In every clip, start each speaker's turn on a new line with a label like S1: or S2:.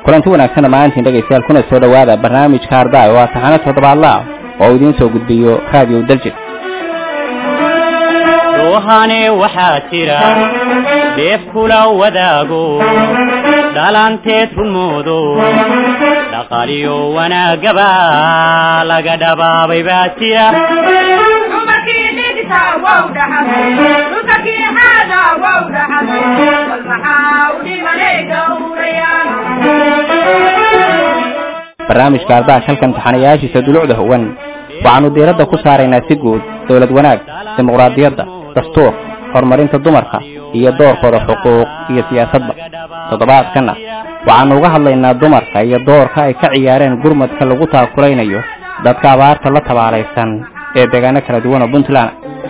S1: kulanti wanaagsan dhammaantiin dhegaystayaal kuna soo dhowaada barnaamijka ardaay oo ah taxano toddobaadla ah oo idiin soo gudbiyo raadiyo daljir
S2: ruuhane waxaa jira deef kula wadaago dhalanteed runmoodo dhaqaaliyo wanaagaba laga dhabaabay baa jira
S1: barnaamijka ardaha halkan taxanayaashiisa dulucda howan waxaanu diiradda ku saaraynaa si guud dowlad wanaag dimuqraadiyadda dastuur horumarinta dumarka iyo doorkooda xuquuq iyo siyaasadba toddobaadkanna waxaanu uga hadlaynaa dumarka iyo doorka ay ka ciyaareen gurmadka lagu taakulaynayo dadka abaarta la tabaalaysan ee deegaano kala duwan oo puntland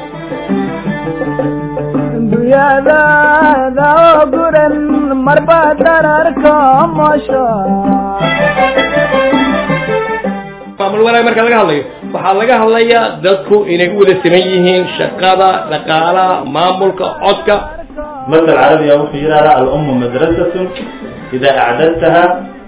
S3: maamul wanaag marka laga hadlayo waxaa laga hadlayaa dadku inay u wada siman yihiin shaqada dhaqaalaha maamulka codka
S4: مثل عربي أو في الأم مدرسة إذا أعددتها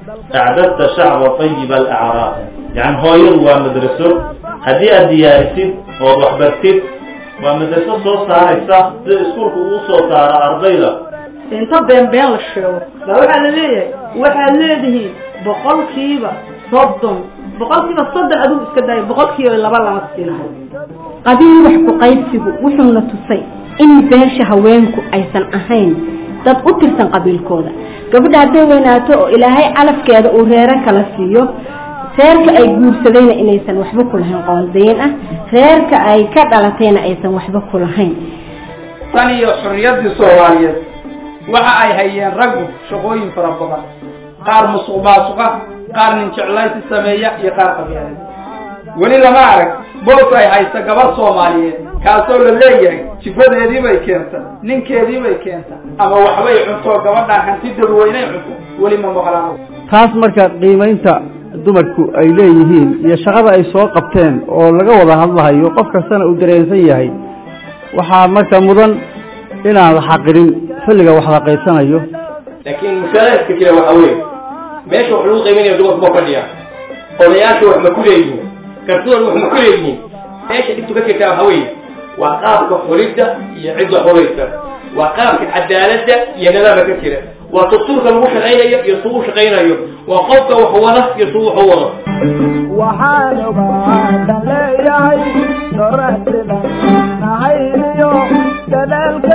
S4: أعددت شعب طيب الأعراق يعني هو يروى مدرسة هدي الديارسيد وضحبرتيد ومدرسة صوت سارسة سكولك وصوت سارة أرضيلة
S5: inta been been la sheego baa waxaa la leeyahay waxaad leedihiin boqolkiiba soddon boqolkiiba soddon adigu iska daaya boqolkiiba laba lama siinahay
S6: qabiil wax ku qaybsigu wuxuuna tusay in beesha haweenku aysan ahayn dad u tirsan qabiilkooda gabadha hadday weynaato oo ilaahay calafkeeda uu reero kala siiyo reerka ay guursadayna inaysan waxba ku lahayn qoondayn ah reerka ay ka dhalatayna aysan waxba ku lahayn
S7: tan iyo xorriyaddii soomaaliyeed waxa ay hayeen raggu shaqooyin fara badan qaar musuq maasuqa qaar nin jeclaysi sameeya iyo qaar qabyaalada weli lama arag boos ay haysta gabadh soomaaliyeed kaasoo la leeyahay jifadeedii bay keenta ninkeedii bay keenta ama waxbay cunto gabadhaan hanti dadweynay cunto weli ma maqlaan
S8: taas marka qiimaynta dumarku ay leeyihiin iyo shaqada ay soo qabteen oo laga wada hadlahayo qof kastana uu dareensan yahay waxaa marka mudan inaan la xaqirin xilliga wax la qaybsanayo
S3: laakiin mushaaradka jira waxa weeye meesha wax lagu qiiminaya dumarku ma fadhiya odayaasha wax ma ku leeyihiin kartidooda wax ma ku leeyihiin meesha dhibtu ka jirtaa waxa weeye waa qaabka xulidda iyo cidda xulaysa waa qaabka cadaaladda iyo nidaamka ka jira waa dastuurka lagu shaqaynayo iyo suu u shaqaynayo waa qofka wax wada iyo suu wax u wado
S9: waxaan ogaadan leeyahay doraxsida nahayniyo dadaalka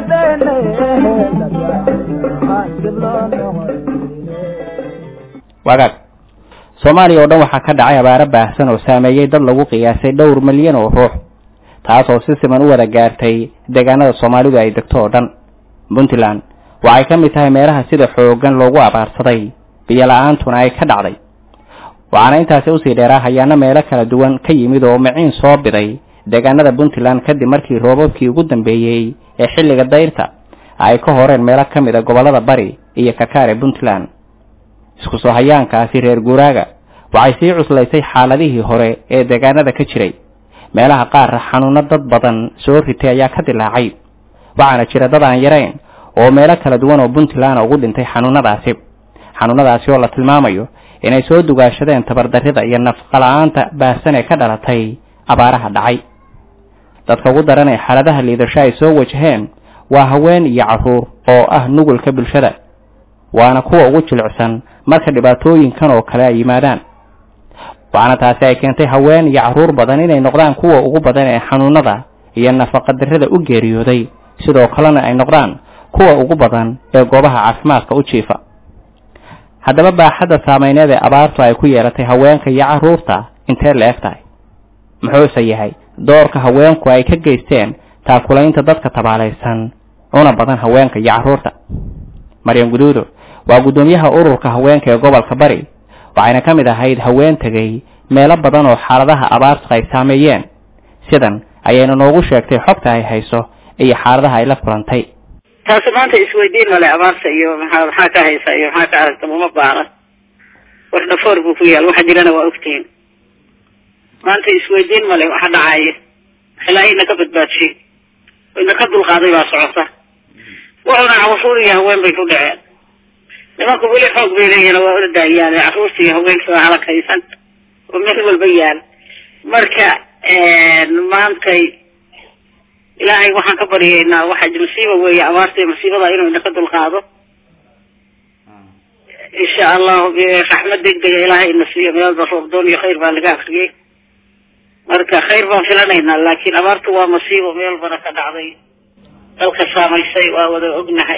S1: wagaag soomaaliya oo dhan waxaa ka dhacay abaaro baahsan oo saameeyey dad lagu qiyaasay dhowr milyan oo ruux taas oo si siman u wada gaartay deegaanada soomaalidu ay degto oo dhan puntland waxay ka mid tahay meelaha sida xooggan loogu abaarsaday biyo la-aantuna ay ka dhacday waxaana intaasi usii dheeraa hayaano meelo kala duwan ka yimid oo miciin soo biday deegaanada puntland kadib markii roobabkii ugu dambeeyey ee xilliga dayrta ay ka horeen meelo ka mid a gobollada bari iyo kakaare puntland isku soo hayaankaasi reer guuraaga waxay sii cuslaysay xaaladihii hore ee deegaanada ka jiray meelaha qaar xanuuno dad badan soo ritay ayaa ka dilaacay waxaana jira dad aan yarayn oo meelo kala duwan oo puntland ugu dhintay xanuunadaasi xanuunadaasi oo la tilmaamayo inay soo dugaashadeen tabardarrida iyo nafqala-aanta baahsan ee ka dhalatay abaaraha dhacay dadka ugu daran ee xaaladaha liidasho ay soo wajaheen waa haween iyo carruur oo ah nugulka bulshada waana kuwa ugu jilicsan marka dhibaatooyinkan oo kale ay yimaadaan waxaana taasi ay keentay haween iyo carruur badan inay noqdaan kuwa ugu badan ee xanuunada iyo nafaqadarrada u geeriyooday sidoo kalena ay noqdaan kuwa ugu badan ee goobaha caafimaadka u jiifa haddaba baaxadda saameyneed ee abaartu ay ku yeelatay haweenka iyo carruurta intee la eg tahay muxuuse yahay doorka haweenku ay ka geysteen taakulaynta dadka tabaalaysan una badan haweenka iyo carruurta maryan guduudo waa guddoomiyaha ururka haweenka ee gobolka bari waxayna ka mid ahayd haween tegay meelo badan oo xaaladaha abaartu ay saameeyeen sidan ayayna noogu sheegtay xogta ay hayso iyo xaaladaha ay la kulantay
S10: taasi maanta isweydiin male abaarta iyo maxaa maxaa ka haysa iyo maxaa ka aragta uma baana wax dhafoor buu ku yaal waxa jirana waa ogtihiin maanta isweydiin male waxa dhacaya ilaahay ina ka badbaadshay ina ka dulqaaday baa socota wuxuuna cawafuur iyo haween bay ku dhaceen nimanku weli xoog bay leeyihin waa ordayaan caruurta iyo haweenka waa halakaysan oo meel walba yaal marka maantay ilaahay waxaan ka baryaynaa waxa masiiba weeye abaarta iyo masiibada inuu inaka dulqaado insha allahu raxmad degdega ilaahay ina siiyo meelba roobdoon iyo khayr baa laga akriyey marka khayr baan filanaynaa laakiin abaartu waa masiibo meel bana ka dhacday dalka saamaysay waa wada ognahay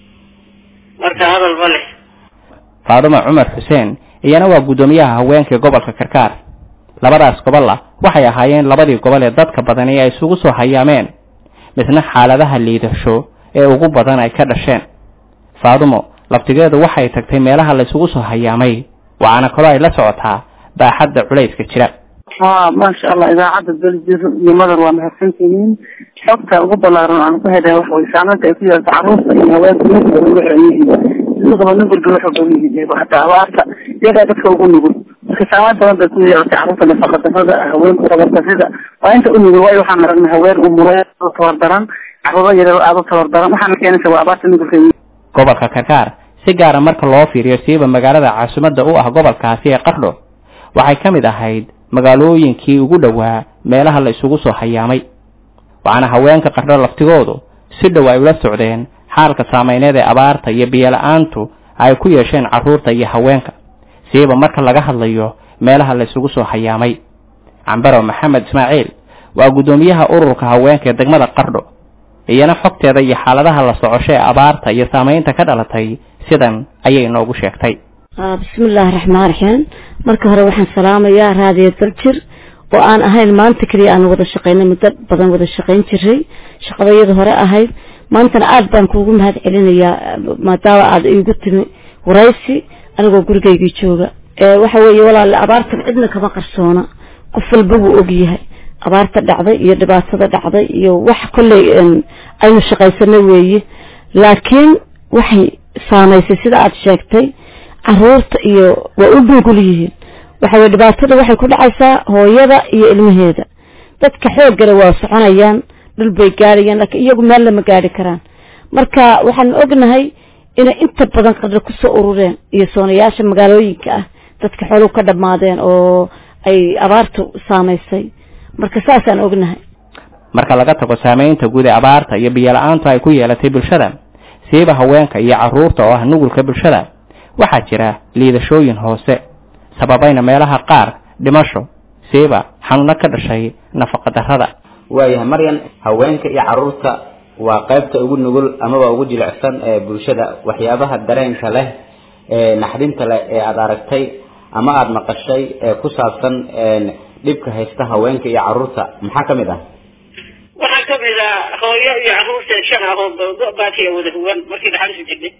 S10: marka hadal ma leh
S1: faadumo cumar xuseen iyana waa guddoomiyaha haweenka gobolka karkaar labadaas gobolla waxay ahaayeen labadii gobol ee dadka badani ay isugu soo hayaameen misna xaaladaha liidasho ee ugu badan ay ka dhasheen faadumo laftigeedu waxay tagtay meelaha la isugu soo hayaamay waxaana kaloo ay la socotaa baaxadda culayska jira
S11: ha maasha allah idaacadda beljir iyo madar waa mahadsantihiin xogta ugu balaaran aan ku helay waxa way saamaynta ay ku yeelta carruurta iyo haweenka mid walba ugu xiran yihiin sidoo nin walba wuxuu badan yihiin hataa abaarta iyagaa dadka ugu nugul marka saameyn badan bay ku yeelatay carruurta nafaqadarrada haweenka tabardarrida waa inta u nugul waayo waxaan aragnay haween umureed oo tabardaran carruuro yaryar aada u tabardaran waxaana keenaysa waa abaarta nugulka
S1: gobolka karkaar si gaara marka loo fiiriyo siiba magaalada caasimadda u ah gobolkaasi ee qardho waxay ka mid ahayd magaalooyinkii ugu dhowaa meelaha la isugu soo hayaamay waxaana haweenka qardho laftigoodu si dhow ay ula socdeen xaalka saameyneed ee abaarta iyo biyo-la-aantu ay ku yeesheen carruurta iyo haweenka siiba marka laga hadlayo meelaha la isugu soo hayaamay cambaro maxamed ismaaciil waa guddoomiyaha ururka haweenka ee degmada qardho iyana xogteeda iyo xaaladaha la socosho ee abaarta iyo saameynta ka dhalatay sidan ayay inoogu sheegtay
S12: bismillaahi raxmaan raxiim marka hore waxaan salaamayaa raadiyo daljir oo aan ahayn maanta keliya aan wada shaqeynay muddo badan wada shaqeyn jiray shaqadayada hore ahayd maantana aada baan kuugu mahad celinayaa maadaama aada iigu timi waraysi anigoo gurigaygii jooga waxa weeye walaale abaartan cidna kama qarsoona qof walba wuu ogyahay abaarta dhacday iyo dhibaatada dhacday iyo wax kolley aynu shaqaysano weeye laakiin waxay saamaysay sida aada sheegtay caruurta iyo waa u nugul yihiin waxa weye dhibaatada waxay ku dhacaysaa hooyada iyo ilmaheeda dadka xooggale waa soconayaan dhul bay gaarayaan laakiin iyagu meel lama gaari karaan marka waxaan ognahay inay inta badan qadra kusoo urureen iyo soonayaasha magaalooyinka ah dadka xooluhu ka dhammaadeen oo ay abaartu saamaysay marka saasaan ognahay
S1: marka laga tago saameynta guud ee abaarta iyo biyo-la-aantu ay ku yeelatay bulshada siiba haweenka iyo carruurta oo ah nugulka bulshada waxaa jira liidashooyin hoose sababayna meelaha qaar dhimasho siiba xanuuno ka dhashay nafaqa-darrada
S13: waayahay maryan haweenka iyo carruurta waa qaybta ugu nugul amaba ugu jilicsan ee bulshada waxyaabaha dareenka leh ee naxdinta leh ee aada aragtay ama aada maqashay ee ku saabsan dhibka haysta haweenka iyo carruurta maxaa ka mid ah
S10: waxaa kamid ah hooyo iyo carruurta shan ah oo go-baatiya wada huwan markii dhaxalisu jirnay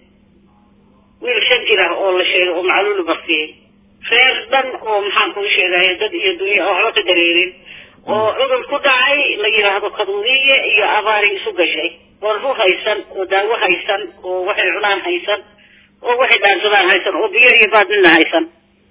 S10: wiil shan jir ah oo la sheegay oo macluulu baktiyey reer dhan oo maxaan kuu sheegay dad iyo dunya oo waxba ka dareerin oo cudur ku dhacay la yidhaahdo kaduudiye iyo abaari isu gashay oo ru haysan oo daawo haysan oo waxay cunaan haysan oo waxay dhaansadaan haysan oo biyo iyo baadnina haysan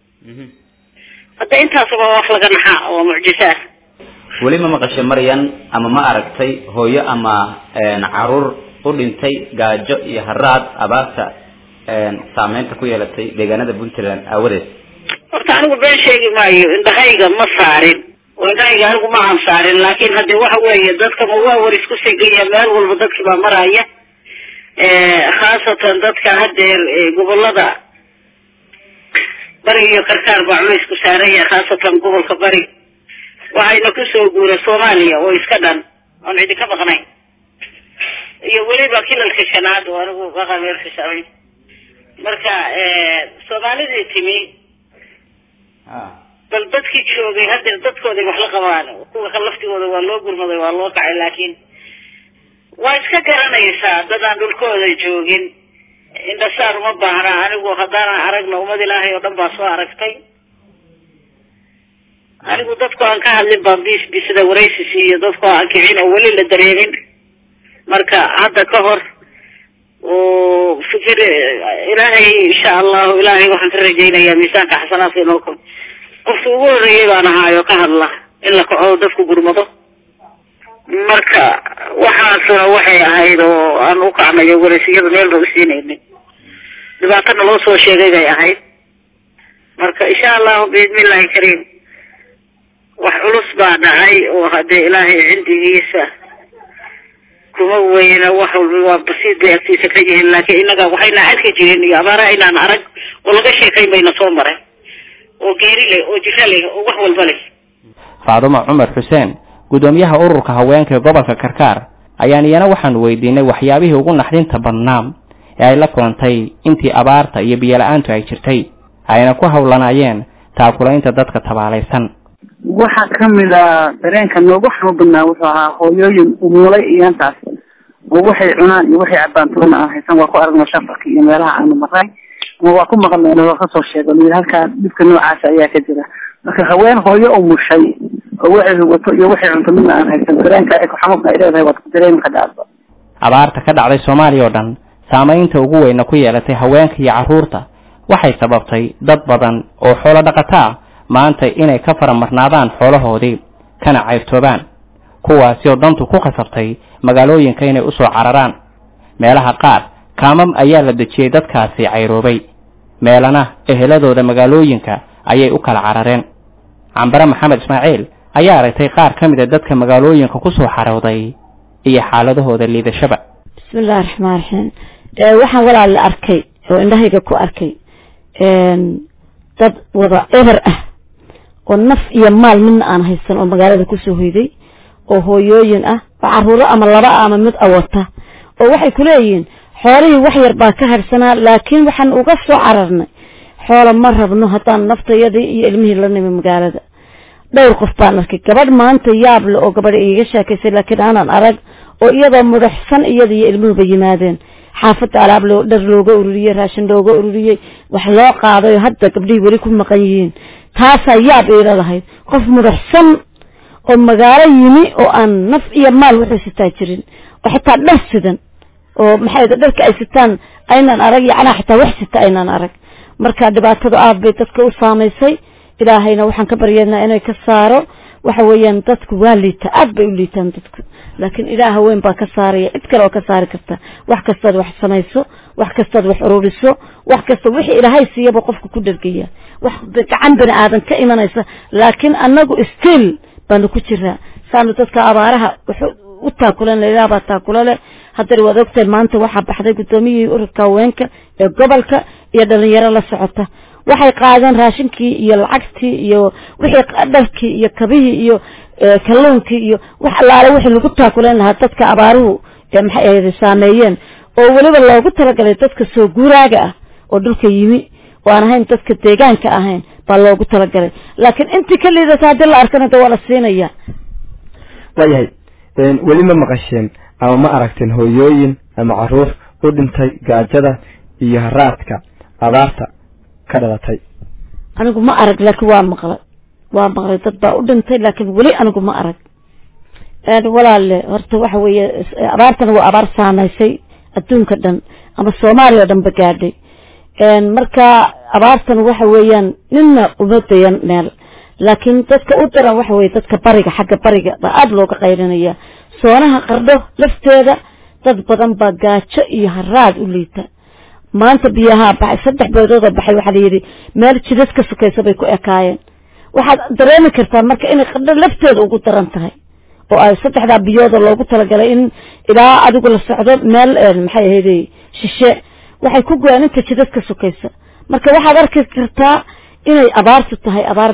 S10: hadda intaasba wax laga naxaa oo mucjisaah
S13: weli ma maqashay maryan ama ma aragtay hooyo ama caruur u dhintay gaajo iyo haraad abaarta saameynta ku yeelatay deegaanada puntland aawadeed
S10: horta anigu been sheegi maayo indhahayga ma saarin oo indhahayga anigu ma aan saarin laakiin hadde waxa weeye dadkama waa war isku segaya meel walba dadkii baa maraya khaasatan dadka hadeer gobolada bari iyo karkaar baa culays ku saaraya khaasatan gobolka bari waxayna kusoo guura soomaaliya oo iska dhan oon cidi ka maqnayn iyo weliba kilalka shanaad oo anigu baqa meel xisaabayn marka soomaalidii timi bal dadkii joogay hadeer dadkooday wax la qabaan kuwa ka laftigooda waa loo gurmaday waa loo kacay laakiin waa iska garanaysaa dad aan dhulkooda joogin indhasaar uma baahna anigu haddaanan aragna ummad ilaahay oo dhan baa soo aragtay anigu dadku aan ka hadlin baan bis bisida waraysis iyo dadku aan kicin oo weli la dareemin marka hadda ka hor oo fikir ilaahay insha allahu ilaahay waxaan ka rajaynayaa miisaanka xasanaadka inoo ko qofki ugu horreeyay baan ahaayo ka hadla in la kaco dadku gurmado marka waxaasuna waxay ahayd oo aan u kacnayo waraysiyada meel ba usiinaynin dhibaatana loo soo sheegay bay ahayd marka insha allahu biidnillahi kariim wax culus baa dhacay oo haddee ilaahay cindigiisa kuma weyna wax walba waa basiid bay agtiisa ka yihiin laakiin innaga waxayna arki jirin iyo abaara aynaan arag oo laga sheekayn bayna soo maray oo geeri leh oo jiro leh oo wax walba leh
S1: faadumo cumar xuseen guddoomiyaha ururka haweenka ee gobolka karkaar ayaan iyana waxaanu weydiinay waxyaabihii ugu naxdinta badnaa ee ay la kulantay intii abaarta iyo biyo-la-aantu ay jirtay ayna ku hawlanaayeen taakulaynta dadka tabaalaysan
S11: waxaa kamid a dareenka noogu xanuun badnaa wuxuu ahaa hooyooyin umulay iyaantaas oo waxay cunaan iyo waxay cabaan toona aan haysan waa ku aragno shafarka iyo meelaha aanu maray ama waa ku maqalnay inagoo kasoo sheego layidhi halkaa dhibka noocaasa ayaa ka jira marka haween hooyo umushay oo waxay hugato iyo waxay cunto midna aan haysan dareenka ay kuxanuunka ay leedahay waad ku dareemi kadhaaba
S1: abaarta ka dhacday soomaaliya oo dhan saamaynta ugu weyna ku yeelatay haweenka iyo carruurta waxay sababtay dad badan oo xoolo dhaqato ah maanta inay ka faramarnaadaan xoolahoodii kana cayrtoobaan kuwaasi oo dantu ku khasabtay magaalooyinka inay usoo cararaan meelaha qaar kaamam ayaa la dejiyey dadkaasi cayroobay meelana eheladooda magaalooyinka ayay u kala carareen cambare maxamed ismaaciil ayaa aragtay qaar ka mid a dadka magaalooyinka kusoo xarooday iyo xaaladahooda liidashaba
S12: bismillahi raxmaan raxiim waxaan walaal la arkay oo indhahayga ku arkay dad wada eber ah oo naf iyo maal midna aan haysan oo magaalada kusoo hoyday oo hooyooyin ah oo caruuro ama laba ama mid awata oo waxay kuleeyihiin xoolihii wax yar baa ka harsanaa laakiin waxaan uga soo cararnay xoola ma rabno haddaan naftayadii iyo ilmihii la nimi magaalada dhowr qof baan arkay gabadh maanta yaab le oo gabadha iiga sheekaysay laakiin aanan arag oo iyadoo mudaxsan iyada iyo ilmuhuba yimaadeen xaafadda alaab loo dhar looga ururiyey raashin looga ururiyey wax loo qaaday oo hadda gabdhihii weli ku maqan yihiin taasaa yaab iila lahayd qof mudaxsan oo magaalo yimi oo aan naf iyo maal wuxuu sitaa jirin oo xitaa dhar sidan oo maxay dharka ay sitaan aynaan arag yacnaa xitaa wax sita aynaan arag marka dhibaatadu aad bay dadka u saamaysay ilaahayna waxaan ka baryeednaa inay ka saaro waxa weeyaan dadku waa liita aad bay u liitaan dadku laakiin ilaah haween baa ka saaraya cid kale oo ka saari karta wax kastaad wax samayso wax kastaad wax ururiso wax kasta wixii ilaahay siiyaba qofka ku dhargaya wax gacan bani aadan ka imanaysa laakiin anagu still baanu ku jiraa saanu dadka abaaraha wuxuu u taakulan ilaah baa taakula leh haddana waad ogtahay maanta waxaa baxday guddoomiyihii ururka haweenka ee gobolka iyo dhalinyaro la socota waxay qaadeen raashinkii iyo lacagtii iyo wixii dharkii iyo kabihii iyo kalluunkii iyo wax allaale wixii lagu taakulan lahaa dadka abaaruhu maxay ahayd saameeyeen oo weliba loogu talagalay dadka soo guuraaga ah oo dhulka yimi oo aan ahayn dadka deegaanka ahayn baa loogu talagalay laakiin intii ka liidata haddii la arkana de waa la siinaya
S14: waayahay weli ma maqasheen ama ma aragteen hooyooyin ama caruur u dhintay gaajada iyo haraadka abaarta ka dhalatay
S12: anigu ma arag laakiin waa maqlay waa maqlay dad baa u dhintay laakiin weli anigu ma arag walaale horta waxa weeye abaartana waa abaar saamaysay adduunka dhan ama soomaaliya o dhan ba gaadhay marka abaartan waxa weeyaan nina uma dayan meel laakiin dadka u daran waxa weye dadka bariga xagga bariga baa aada looga qayrinaya soonaha qardho lafteeda dad badan baa gaajo iyo haraad u liita maanta biyahaa baxay saddex beedood oo baxay waxaa layidhi meel jidad ka sukaysa bay ku ekaayeen waxaad dareemi kartaa marka inay qardho lafteeda ugu daran tahay oo ay saddexdaa biyooda loogu talagalay in ilaa adigu la socdo meel maxay ahayde shishe waxay ku go-aan inta jidad ka sukaysa marka waxaad arki kartaa inay abaartu tahay abaar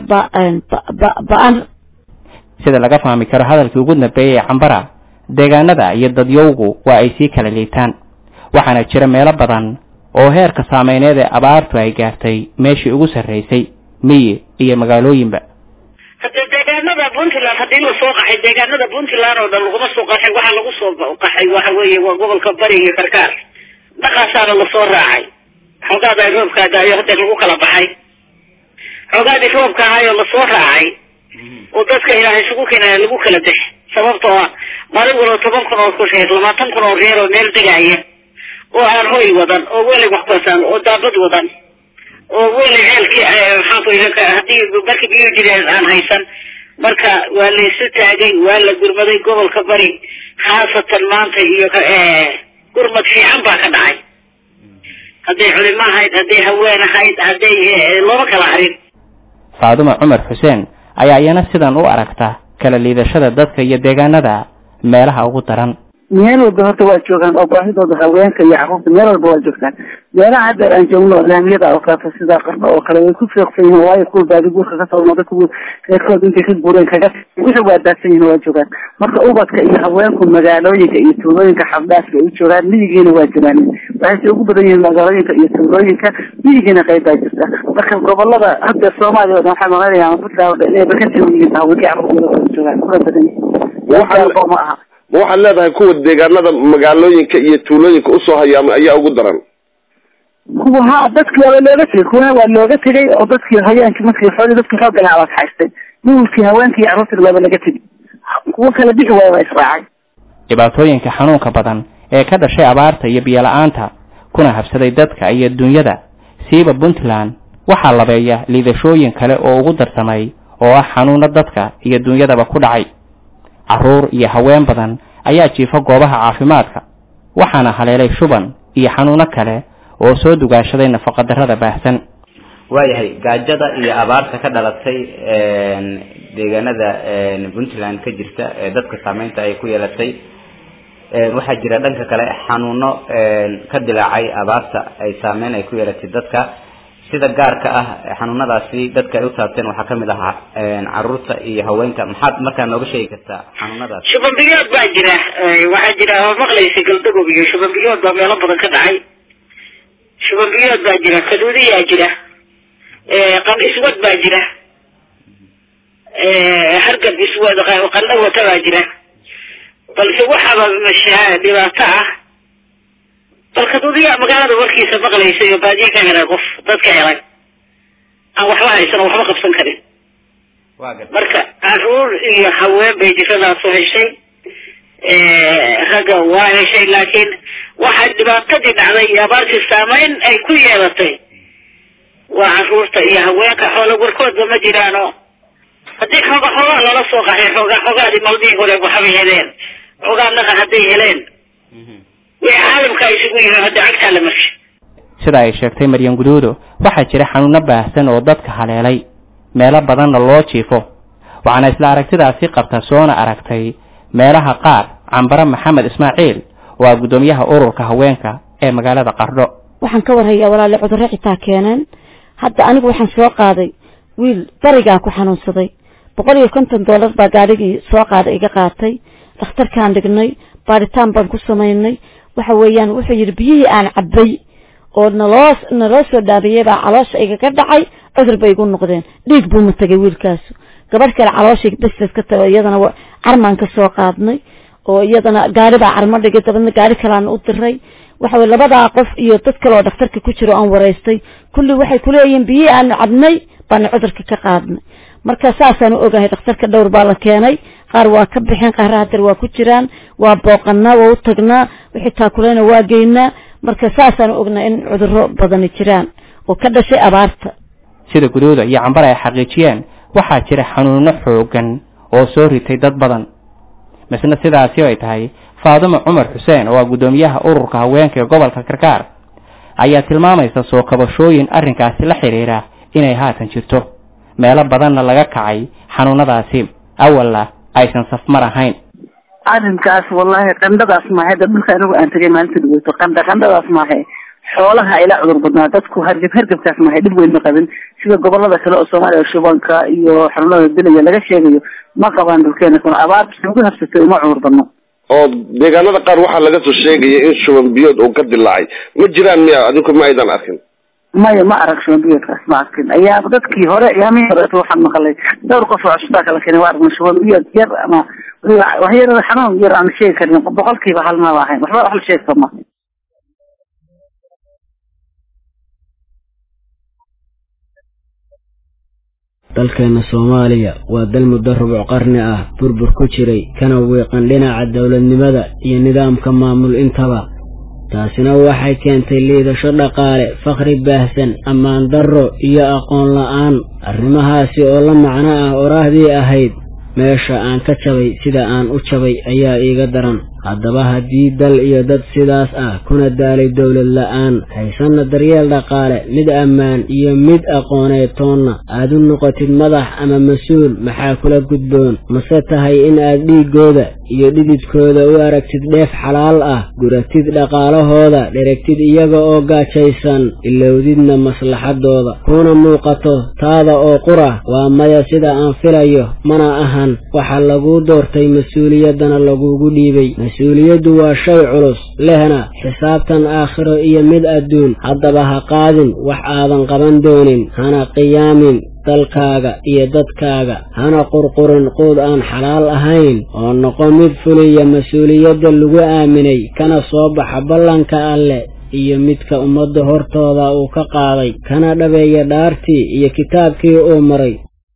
S12: ba-an
S1: sida laga fahmi karo hadalkii ugu dambeeyay ee cambara deegaanada iyo dadyowgu waa ay sii kala liitaan waxaana jira meelo badan oo heerka saameyneed ee abaartu ay gaartay meeshii ugu sarraysay miyi iyo magaalooyinba
S10: hadde deegaanada puntland haddii la soo qaxay deegaanada puntland oo dhan laguma soo qaxay waxaa lagu soo qaxay waxa weeye waa gobolka bari iyo karkaar dhaqaasaana lasoo raacay xoogaada roobkaa daayo hadda lagu kala baxay xoogaadii roobka ahaayoo lasoo raacay oo dadka ilaahay isugu keenaya lagu kala bex sababtoo ah maalin walba toban kun oo kusheer labaatan kun oo reer oo meel degaaya oo aan hoy wadan oo weli wax basan oo daabad wadan oo weli ceelkii maxaan ku idhanka haddii markii biyuu jireen aan haysan marka waa laysu taagay waa la gurmaday gobolka bari khaasatan maanta iyo gurmad fiican baa ka dhacay hadday culimo ahayd hadday haween ahayd hadday looma kala harin
S1: faadumo cumar xuseen ayaa iyana sidan u aragta kala liidashada dadka iyo deegaanada meelaha ugu daran
S11: meel walba horta waa joogaan oo baahidooda haweenka iyo carruurta meel walba waa joogtaan meelaha haddeer aan joogno laamiyada oo kaleeto sida qarno oo kale way ku fiiqsan yihiin waayo kuwa baadi guurka kasoo noqda kuwa reerkooda intay ka guureen kaga wixii waa daadsan yihiin waa joogaan marka ubadka iyo haweenku magaalooyinka iyo tuulooyinka xabdhaafka ay u joogaan miyigiina waa jiraan waxayse ugu badan yihiin magaalooyinka iyo tuulooyinka miyigiina qayb baa jirta marka gobolada haddeer soomaaliya o dhan waxaa maqanayaan puntland o dhan inay bakasi yihiin haweenkii carruurtooda wada joogaan kuna badan yihiin ma aha
S15: ma waxaad leedahay kuwa deegaanada magaalooyinka iyo tuulooyinka usoo hayaamay ayaa ugu daran
S11: kuwa ha dadkii waa looga tegay kuwana waa looga tegay oo dadkii hayeenkii markii xoolii dadkii xoogga lahaa waa kaxaystay wiilkii haweenkii iyo carruurtii waaba laga tegay kuwa kala bixi waaya waa israacay
S1: dhibaatooyinka xanuunka badan ee ka dhashay abaarta iyo biyo la-aanta kuna habsaday dadka iyo dunyada siiba puntland waxaa labeeya liidashooyin kale oo ugu darsamay oo ah xanuuno dadka iyo dunyadaba ku dhacay carruur iyo haween badan ayaa jiifa goobaha caafimaadka waxaana haleelay shuban iyo xanuuno kale oo soo dugaashaday nafaqadarrada baahsan
S13: waayahay gaajada iyo abaarta ka dhalatay deegaanada puntland ka jirta ee dadka saameynta ay ku yeelatay waxaa jira dhanka kale xanuuno ka dilaacay abaarta ay saameyn ay ku yeelatay dadka sida gaarka ah xanuunadaasi dadka ay u taabteen waxaa kamid ahaa caruurta iyo haweenka maxaad markaa nooga sheegi kartaa xanuunadaas
S10: shubanbiyood baa jira waxaa jira oo maqlaysa galdagob iyo shubanbiyood baa meelo badan ka dhacay shubanbiyood baa jira kaduudiyaa jira qan iswad baa jira hargab iswad qandho wata baa jira balse waxaaba mashaa dhibaato ah bal kaduudiyaa magaalada warkiisa maqlaysa iyo baadiye ka helay qof dadka helay aan waxba haysan oo waxba qabsan karin marka caruur iyo haween bay jiradaasu heshay ragga waa heshay laakiin waxaa dhibaatadii dhacday iyo abaartii saameyn ay ku yeelatay waa caruurta iyo haweenka xoola warkoodba ma jiraano haddii xooga xoogaa lala soo qaxay xoogaa xoogaadii maldihii hore waxbay heleen xoogaa naqa hadday heleen wixii caalamka isugu yihiin hadda cagtaa la marshay
S1: sida ay sheegtay maryan guduudo waxaa jira xanuuno baahsan oo dadka haleelay meelo badanna loo jiifo waxaana isla aragtidaasi qabta soona aragtay meelaha qaar cambare maxamed ismaaciil oo ah guddoomiyaha ururka haweenka ee magaalada qardho
S12: waxaan ka warhayaa walaale cudurro xitaa keeneen hadda anigu waxaan soo qaaday wiil barigaa ku xanuunsaday boqol iyo konton dollar baa gaadhigii soo qaaday iga qaatay dhakhtarkaan dhignay baaritaan baan ku samaynay waxa weeyaan wuxuu yidhi biyihii aan cabbay oo naloo naloo soo dhaariyey baa caloosha igaga dhacay cudur bay igu noqdeen dhiig buu ma tegay wiilkaasu gabadh kale calooshay bestes ka tago iyadana carmaan ka soo qaadnay oo iyadana gaari baa carmo dhigay dabadna gaari kaleana u diray waxa weye labadaa qof iyo dad kale oo dhakhtarka ku jiro aan waraystay kulli waxay kuleeyihiin biyihii aanu cabnay baana cudurka ka qaadnay marka saasaan u ogahay dhakhtarka dhowr baa la keenay qaar waa ka bixeen qaarra hadeer waa ku jiraan waa booqanaa waa u tagnaa wixii taakuleyna waa geynaa marka saasaan u ognaa in cudurro badani jiraan oo ka dhashay abaarta
S1: sida guduuda iyo cambare ay xaqiijiyeen waxaa jira xanuuno xoogan oo soo ritay dad badan misna sidaasi ay tahay faadumo cumar xuseen oo ah guddoomiyaha ururka haweenka ee gobolka karkaar ayaa tilmaamaysa soo kabashooyin arrinkaasi la xidhiira inay haatan jirto meelo badanna laga kacay xanuunadaasi awalla aysan safmar ahayn
S11: arrinkaas wallahi qandhadaas maahe da dhulka anigu aan tegay maalinta dhaweyto qandha qandhadaas maahe xoolaha ila cudur badnaa dadku hargab hargabkaas maahe dhib weyn ma qabin sida gobolada kale oo soomaaliya shubanka iyo xanuunada dilaya laga sheegayo ma qabaan dhulkeena kuna abaarta ugu habsatay uma cudur badno
S15: oo deegaanada qaar waxaa laga soo sheegaya in shuban biyood uu ka dilaacay ma jiraan miya adinku ma aydan arkin
S11: maya ma arag shuban biyoodkaas ma arkin ayaa dadkii hore yaamihii hore waxaan maqlay dhowr qof oo cusbaa kala keenay waa aragna shuban biyood yar ama waxyar xanuun yar aan sheegi karin boqolkiiba hal ma ahayn waxba wax la sheegi karma
S16: dalkeena soomaaliya waa dal muddo rubuc qarni ah burbur ku jiray kana wiiqan dhinaca dowladnimada iyo nidaamka maamul intaba taasina waxay keentay liidasho dhaqaale fakhri baahsan ammaan darro iyo aqoon la-aan arrimahaasi oo la macno ah oraahdii ahayd meesha aan ka jabay sida aan u jabay ayaa iiga daran haddaba haddii dal iyo dad sidaas ah kuna daalay dowlad la-aan haysanna daryeel dhaqaale mid ammaan iyo mid aqooneed toonna aad u noqotid madax ama mas-uul maxaa kula gudboon mase tahay in aad dhiiggooda iyo dhididkooda u aragtid dheef xalaal ah guratid dhaqaalahooda dheragtid iyaga oo gaajaysan ilowdidna maslaxadooda kuna muuqato taada oo qura waa maya sida aan filayo mana ahan waxa laguu doortay mas-uuliyaddana lagugu dhiibay mas-uuliyaddu waa shay culus lehna xisaabtan aakhiro iyo mid adduun haddaba ha qaadin wax aadan qaban doonin hana qiyaamin dalkaaga iyo dadkaaga hana qurqurin quud aan xalaal ahayn oo noqo mid fuliya mas-uuliyadda lagu aaminay kana soo baxa ballanka alle iyo midka ummadda hortooda uu ka qaaday kana dhabeeya dhaartii iyo kitaabkii uu maray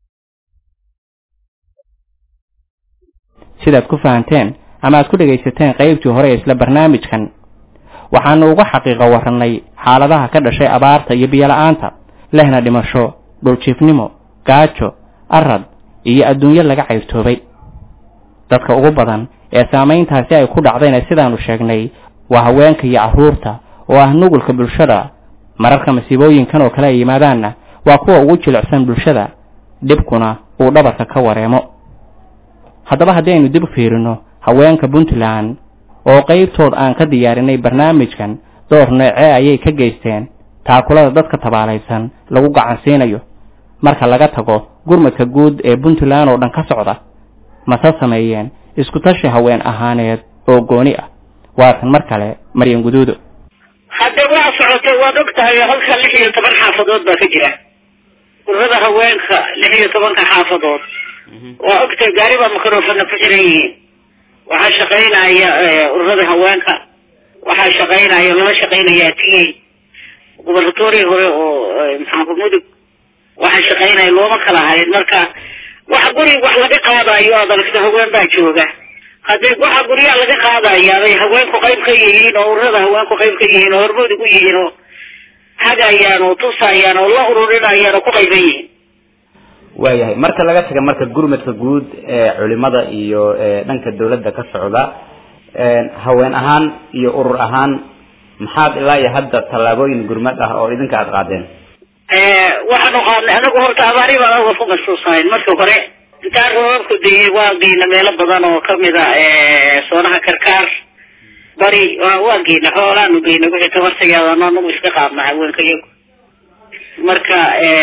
S1: sidaad ku fahanteen ama aad ku dhegaysateen qaybtii hore ee isla barnaamijkan waxaanu uga xaqiiqo warannay xaaladaha ka dhashay abaarta iyo biyola-aanta lehna dhimasho dhuljiifnimo gaajo arad iyo adduunyo laga cayrtoobay dadka ugu badan ee saamayntaasi ay ku dhacdayna sidaanu sheegnay waa haweenka iyo carruurta oo ah nugulka bulshada mararka masiibooyinkan oo kale ay yimaadaanna waa kuwa ugu jilicsan bulshada dhibkuna uu dhabarka ka wareemo haddaba haddii aynu dib u fiirino haweenka puntland oo qaybtood aan ka diyaarinay barnaamijkan door noocee ayay ka geysteen taakulada dadka tabaalaysan lagu gacansiinayo marka laga tago gurmadka guud ee puntland oo dhan ka socda mase sameeyeen isku tashi haween ahaaneed oo gooni ah waatan mar kale maryan guduudo
S10: hadda waa socotay waad og tahay halka lix iyo toban xaafadood baa ka jira ururada haweenka lix iyo tobanka xaafadood waa ogtahay gaari baa microfona ku xiran yihiin waxaa shaqaynaya ururada haweenka waxaa shaqaynaya lala shaqaynayaa tiyey gubernatoriya hore oo maxaanku mudug waxaa shaqaynaya looma kala harin marka waxa guri wax laga qaadayo aad aragto haween baa jooga haddii waxa guryaha laga qaadaya bay haweenku qayb ka yihiin oo ururada haweenku qayb ka yihiin oo hormood ugu yihiin oo hagayaan oo tusayaan oo la ururinayaan oo ku qayban yihiin
S13: waayahay marka laga taga marka gurmadka guud ee culimada iyo dhanka dawladda ka socda haween ahaan iyo urur ahaan maxaad ilaa iyo hadda tallaabooyin gurmad ah oo idinka aada qaadeen
S10: waxaanu qaadnay anagu horta abaari baan oga ku masuusahayn marka hore intaan roobabku dayay waa geyna meelo badan oo kamid a soonaha karkaar bari waa geyna xoolaanu geyna wixii tabartageeda anagu iska qaadna haweenka iyagu marka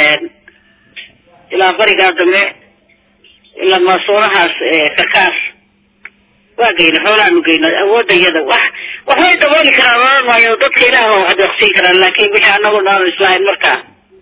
S10: ilaa barigaa dambe ilaa masoonahaas karkaar waa geyna xoolaanu geyna awoodda iyada wax waxbay dabooli karaan oran maayo dadka ilaah waa wax deeqsiin karaan laakiin wixii anagu naanu islahayn markaa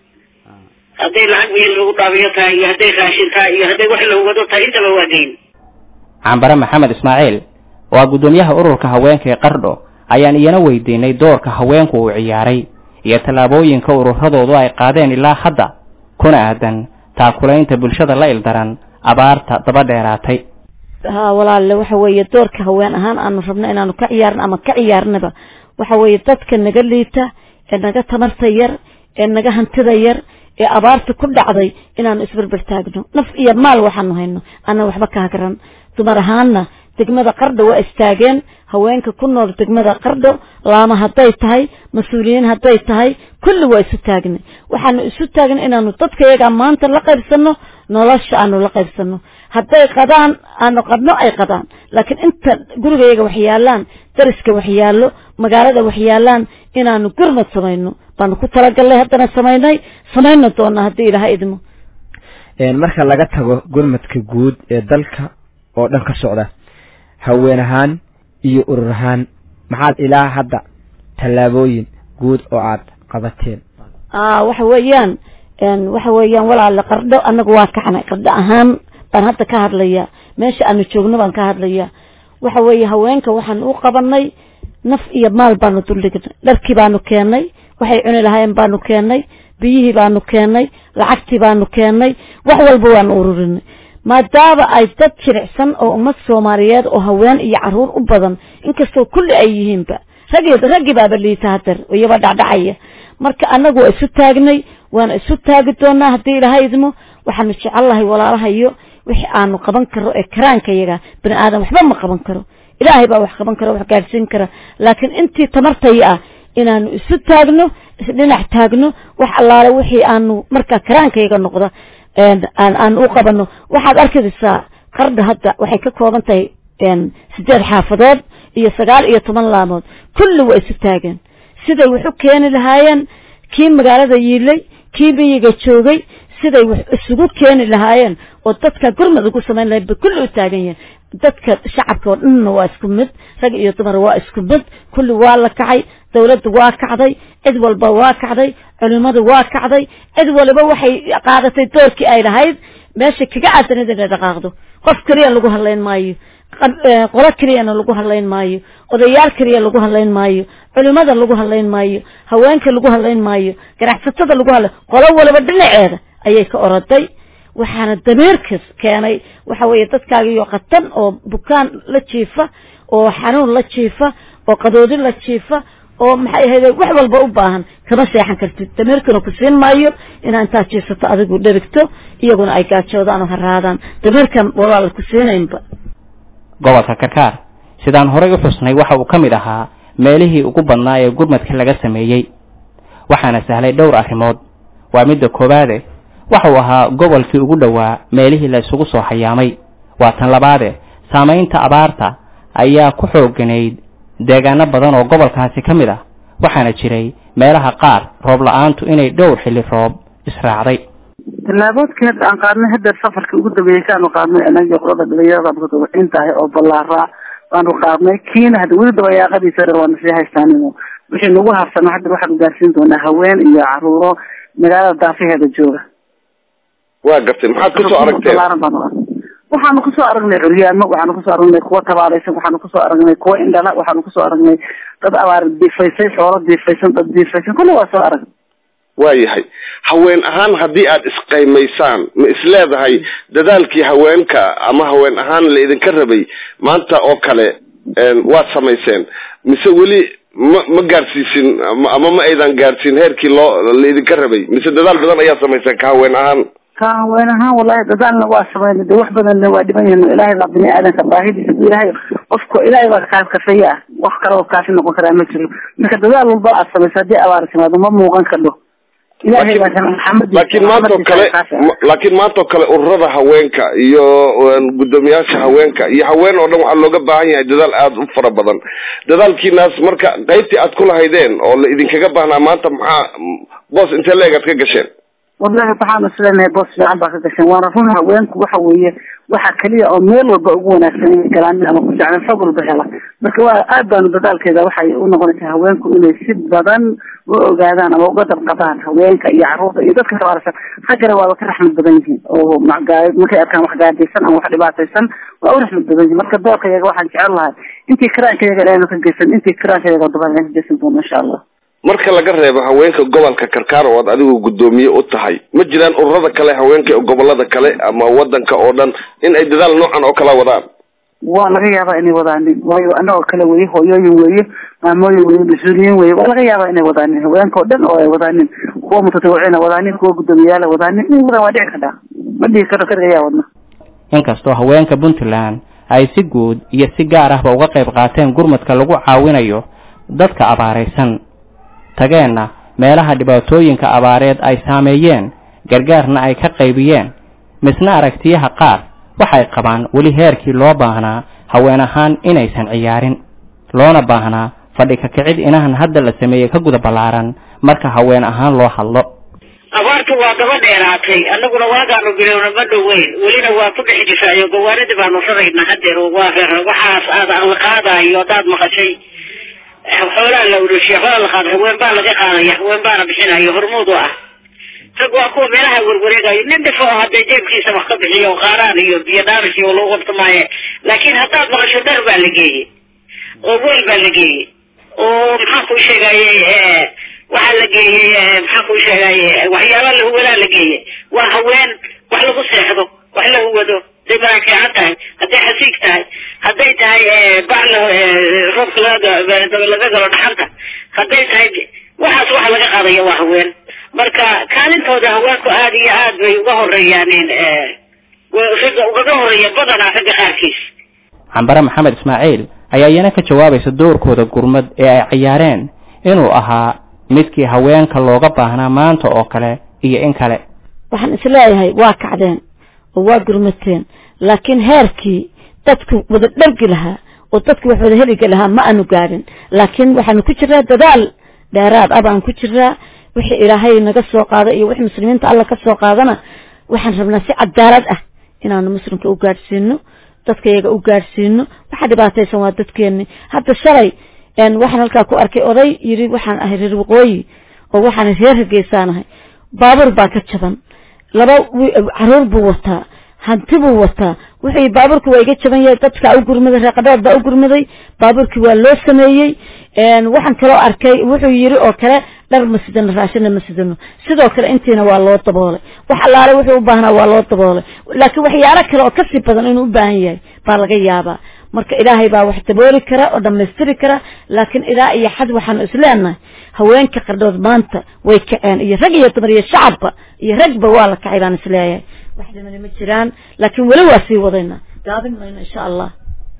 S10: hadday lacag wiil lagu dhaabiyo tahay iyo hadday raashin tahay iyo hadday wax lagu wado tahay intaba waa geyn
S1: cambare maxamed ismaaciil waa guddoomiyaha ururka haweenka ee qardho ayaan iyana weydiinay doorka haweenku uu ciyaaray iyo tallaabooyinka ururadoodu ay qaadeen ilaa hadda kuna aadan taakulaynta bulshada la ildaran abaarta daba dheeraatay
S12: ha walaalle waxa weeye doorka haween ahaan aanu rabno inaanu ka ciyaarno ama ka ciyaarnaba waxa weeye dadka naga liita ee naga tamarta yar ee naga hantida yar ee abaarta ku dhacday inaanu isberber taagno naf iyo maal waxaanu hayno ana waxba ka hagran dumar ahaanna degmada qardho waa istaageen haweenka ku nool degmada qardho laama hadday tahay mas-uuliyiin hadday tahay kulli waa isu taagnay waxaanu isu taagnay inaanu dadka iyagaa maanta la qaybsano nolosha aanu la qaybsano hadday qadaan aanu qadno ay qadaan laakiin inta gurigayaga wax yaalaan dariska wax yaallo magaalada wax yaalaan inaanu gurmad samayno baanu ku talagalnay haddana samaynay samayna doonaa haddii ilaha idmo
S14: marka laga tago gurmadka guud ee dalka oo dhan ka socda haween ahaan iyo urur ahaan maxaad ilaa hadda tallaabooyin guud oo aad qabateen
S12: waxa weeyaan waxa weeyaan walaale qardho anagu waa kacnay qardho ahaan baan hadda ka hadlayaa meesha aanu joogno baan ka hadlayaa waxa weeye haweenka waxaan u qabanay naf iyo maal baanu duldhignay dharkii baanu keenay waxay cuni lahaayeen baanu keenay biyihii baanu keenay lacagtii baanu keenay wax walba waanu ururinay maadaama ay dad jiricsan oo ummad soomaaliyeed oo haween iyo caruur u badan inkastoo kulli ay yihiinba raggi raggii baaba liita hadeer iyaba dhacdhacaya marka anagu waa isu taagnay waana isu taagi doonaa haddii ilaha idmo waxaanu jecellahay walaalahayo wixii aanu qaban karo ee karaanka yaga bani aadam waxba ma qaban karo ilaahay baa wax qaban kara wax gaadhsiin kara laakiin intii tamartaya ah inaanu isu taagno isdhinac taagno wax allaale wixii aanu markaa karaankayga noqda aan aan u qabano waxaad arkaysaa qardha hadda waxay ka kooban tahay sideed xaafadood iyo sagaal iyo toban laamood kulli waa isu taageen siday wax u keeni lahaayeen kii magaalada yiilay kii miyiga joogay siday wax isugu keeni lahaayeen oo dadka gurmad ugu samayn lahayn bay kulli u taagan yihiin dadka shacabka oo dhanna waa isku mid rag iyo dumar waa isku mid kulli waa la kacay dawladda waa kacday cid walba waa kacday culimadu waa kacday cid waliba waxay qaadatay doorkii ay lahayd meesha kaga aadanid inay dhaqaaqdo qof keliya lagu hadlayn maayo qolo keliyana lagu hadlayn maayo odayaal keliya lagu hadlayn maayo culimada lagu hadlayn maayo haweenka lagu hadlayn maayo ganacsatada lagu hadlay qolo waliba dhinaceeda ayay ka oroday waxaana damiirkas keenay waxa weeye dadkaagiyo qatan oo bukaan la jiifa oo xanuun la jiifa oo qadoodi la jiifa oo maxay ahayde wax walba u baahan kama seexan kartid damiirkuna ku siin maayo inaa intaa jiisato adigu dherigto iyaguna ay gaajoodaan oo haraadaan damiirkan walaal ku siinaynba
S1: gobolka karkaar sidaan horay u xusnay waxa uu ka mid ahaa meelihii ugu badnaa ee gurmadka laga sameeyey waxaana sahlay dhowr arrimood waa midda koowaade waxa uu ahaa gobolkii ugu dhowaa meelihii la isugu soo hayaamay waa tan labaade saamaynta abaarta ayaa ku xooganayd deegaano badan oo gobolkaasi ka mid ah waxaana jiray meelaha qaar roob la-aantu inay dhowr xilli roob israacday
S11: tallaaboodkii hadda aan qaadnay hadda safarkii ugu dambeeyey kaanu qaadnay anagii qolada dhalinyarada mutadawiciin tahay oo ballaaraa baanu qaadnay kiina hadda weli dabayaaqadiisa dhan waana sii haystaanimo wixii nagu habsano hadda waxaanu gaarsiin doonaa haween iyo caruuro magaalada daafaheeda jooga
S15: waa gartay maxaad kusoo aragteen
S11: ballaaran baanu arnay waxaanu kusoo aragnay curyaamo waxaanu kusoo aragnay kuwa tabaalaysan waxaanu kusoo aragnay kuwa indhala waxaanu kusoo aragnay dad abaar diifaysay xoolo diifaysan dad diifaysan kulli waa soo aragnay
S15: waayahay haween ahaan haddii aad isqaymaysaan ma isleedahay dadaalkii haweenka ama haween ahaan la idinka rabay maanta oo kale waad samayseen mise weli ma ma gaarsiisin ama ma aydan gaarsiin heerkii loo la idinka rabay mise dadaal badan ayaa samayseen ka haween ahaan
S11: ka haween ahaan wallahi dadaalna waa samayna de wax badanna waa dhiban yihin ilaahay baa bini aadanka baahidiisa bu ilaahay qofka ilaahay baa kaa kafeeye ah wax kale oo kaafi noqon karaa ma jiro marka dadaal walba aad samayso haddii abaar timaado ma muuqan kadho ilaahay baa kana maxamed
S15: laakiin maanta oo kale laakiin maanta oo kale ururada haweenka iyo guddoomiyaasha haweenka iyo haween oo dhan waxaa looga baahan yahay dadaal aada u fara badan dadaalkiinaas marka qaybtii aad kulahaydeen oo la idinkaga baahnaa maanta maxaa boos intee leeg aad ka gasheen
S11: wallahi waxaanu islenahay boos fiican baa ka gashan waana run haweenku waxa weeye waxa keliya oo meel walba ugu wanaagsan inay galaanin ama ku jeclaan xog walba hela marka waa aad baanu dadaalkeeda waxay u noqonaysaa haweenku inay si badan u ogaadaan ama uga dabqadaan haweenka iyo caruurta iyo dadka tabaarsan raggana waaba ka raxmad badan yihiin oo markay arkaan wax gaadaysan ama wax dhibaataysan waa u raxmad badan yihin marka doorka yaga waxaan jecel lahay intii karaanka yaga ilaanu ka geysan intii karaanka yaga dabaan ka geysan doono insha allah
S15: marka laga reebo haweenka gobolka karkaar oo aad adigu guddoomiye u tahay ma jiraan ururada kale haweenka ee gobolada kale ama wadanka oo dhan in ay dadaal noocan oo kala wadaan
S11: waa laga yaabaa inay wadaanin waayo anagoo kale weye hooyooyin weeye maamooyin weye mas-uuliyiin weye waa laga yaabaa inay wadaanin haweenka oo dhan oo ay wadaanin kuwa mutatawiciina wadaanin kuwa guddoomiyaala wadaanin in wadan waa dhici kadhaa ma dhihi karo kaliga yaa wadna
S1: inkastoo haweenka puntland ay si guud iyo si gaar ahba uga qayb qaateen gurmadka lagu caawinayo dadka abaaraysan tageenna meelaha dhibaatooyinka abaareed ay saameeyeen gargaarna ay ka qaybiyeen misna aragtiyaha qaar waxay qabaan weli heerkii loo baahnaa haween ahaan inaysan ciyaarin loona baahnaa fadhi ka kicid inahan hadda la sameeyey ka guda ballaaran marka haween ahaan loo hadlo
S10: abaartu waa daba dheeraatay annaguna waagaanu bilowna ma dhoweyn welina waa ku dhex jirtaayo gawaaridii baanu rarayna hadeer waa reer waxaas aad aan la qaadayo haddaad maqashay xoolaa la urushiya xoolaa la qaada haween baa laga qaadaya haween baana bixinayo hormuud u ah rag waa kuwa meelaha werwareegayo nin dhifo oo hadday jeebkiisa wax ka bixiyo qaaraan iyo biyo dhaaris iyo lagu qabto maaye laakiin haddaad maqasho dhar baa la geeyey oo weel baa la geeyey oo maxaan kuu sheegaye waxaa la geeyey maxaan kuu sheegaye waxyaala lahuwadaa la geeyey waa haween wax lagu seexdo wax la huwado hadday maraakeecan tahay hadday xasiig tahay hadday tahay bac la roobka laga laga galo dhaxanta hadday tahay waxaas waxa laga qaadaya waa haween marka kaalintooda haweenku aad iyo aad bay uga horeeyaan ragga ugaga horeeya badanaa ragga qaarkiis
S1: cambare maxamed ismaaciil ayaa iyana ka jawaabaysa doorkooda gurmad ee ay ciyaareen inuu ahaa midkii haweenka looga baahnaa maanta oo kale iyo in kale
S12: waxaan isleeyahay waa kacdeen oo waa gurmateen laakiin heerkii dadku wada dhargi lahaa oo dadku wax wada heligi lahaa ma aanu gaadhin laakiin waxaanu ku jiraa dadaal dheeraad ah baan ku jiraa wixii ilaahay naga soo qaada iyo wixii muslimiinta alla ka soo qaadana waxaan rabnaa si cadaalad ah inaanu muslimka u gaadhsiino dadka iyaga u gaadhsiino waxa dhibaataysan waa dadkeeni hadda shalay waxaan halkaa ku arkay oday yiri waxaan ahay reer waqooyi oo waxaan reer hargeysaanahay baabuur baa ka jaban laba caruur buu wataa hanti buu wataa wuxuu baabuurki waa iga jaban yahay dadkaa u gurmaday reeqadhood baa u gurmaday baabuurkii waa loo sameeyey waxaan kaloo arkay wuxuu yiri oo kale dhar ma sidano raashina ma sidano sidoo kale intiina waa loo daboolay wax allaale wuxuu u baahnaa waa loo daboolay laakiin waxyaalo kale oo kasii badan inuu u baahan yahay baa laga yaabaa marka ilaahay baa wax dabooli kara oo dhammaystiri kara laakiin ilaa iyo xad waxaanu isleenahay haweenka qardhood maanta way kaceen iyo rag iyo dumar iyo shacabba iyo ragba waa la kacay baan isleeyahay wax dhimani ma jiraan laakiin weli waa sii wadayna gaabin mayno insha allah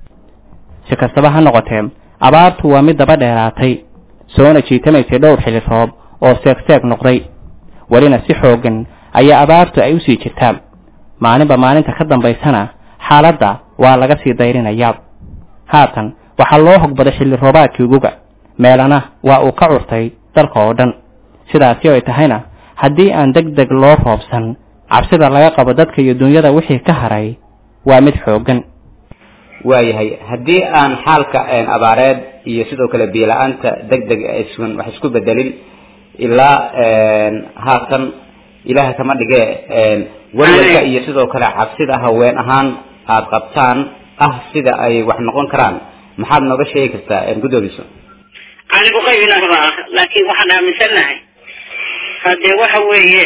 S1: si kastaba ha noqotee abaartu waa mid daba dheeraatay soona jiitamaysay dhowr xilli roob oo seeg-seeg noqday welina si xooggan ayaa abaartu ay usii jirtaa maalinba maalinta ka dambaysana xaaladda waa laga sii dayrinayaa haatan waxaa loo hogbaday xilli roobaadkii guga meelana waa uu ka curtay dalka oo dhan sidaasi ay tahayna haddii aan deg deg loo roobsan cabsida laga qabo dadka iyo dunyada wixii ka haray waa mid xooggan
S13: waayahay haddii aan xaalka abaareed iyo sidoo kale biyo-la-aanta deg deg aysan wax isku bedelin ilaa haatan ilaaha kama dhige walwalka iyo sidoo kale cabsida haween ahaan aada qabtaan ah sida ay wax noqon karaan maxaad nooga sheegi kartaa guddoomiso
S10: anigu qaybina raba ah laakiin waxaan aaminsanahay haddee waxa weeye